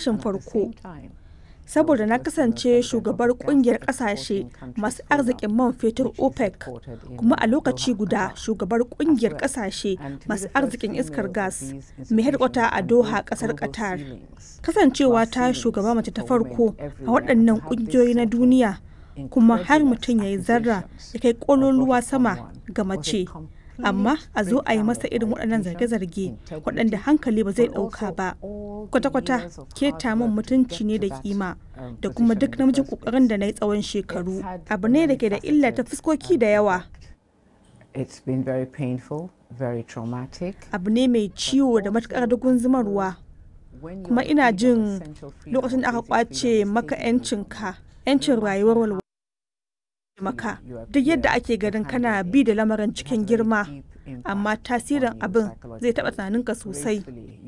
tashin farko saboda na kasance shugabar kungiyar kasashe masu arzikin man fetur opec kuma a lokaci guda shugabar kungiyar kasashe masu arzikin iskar gas mai harkwata a doha kasar qatar kasancewa ta shugaba mace ta farko a waɗannan kungiyoyi na duniya kuma har mutum ya yi zarra ya kai kololuwa sama ga mace amma a zo a yi masa irin waɗannan zarge-zarge waɗanda hankali ba zai ɗauka ba kwata-kwata keta min mutunci ne da kima da kuma duk namijin ƙoƙarin da na yi tsawon shekaru abu ne da ke da illa ta fuskoki da yawa abu ne mai ciwo da matuƙar dugun zumarwa kuma ina jin lokacin da aka kwace maka 'yancinka 'yancin rayuwar walwala maka duk yadda ake ganin kana bi da lamarin cikin girma amma tasirin abin zai taɓa tunaninka sosai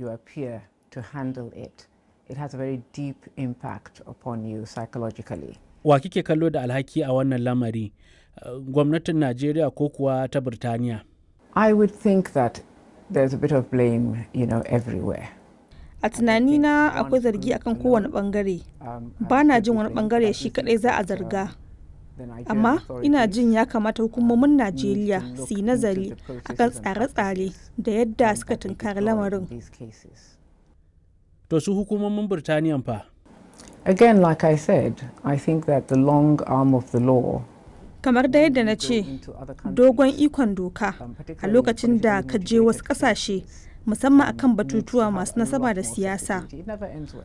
wa kike kallo da alhaki a wannan lamari gwamnatin najeriya ko kuwa ta birtaniya i would think that there's a bit of blame you know everywhere a tunanina akwai zargi akan kowane bangare ba na jin wani bangare shi kadai za a zarga amma ina jin ya kamata hukumomin najeriya su yi nazari akan tsare-tsare da yadda suka tunkari lamarin to su hukumomin birtaniya fa again like i said i think that the long arm of the law kamar da yadda na ce dogon ikon doka a lokacin da ka je wasu kasashe musamman akan batutuwa masu nasaba da siyasa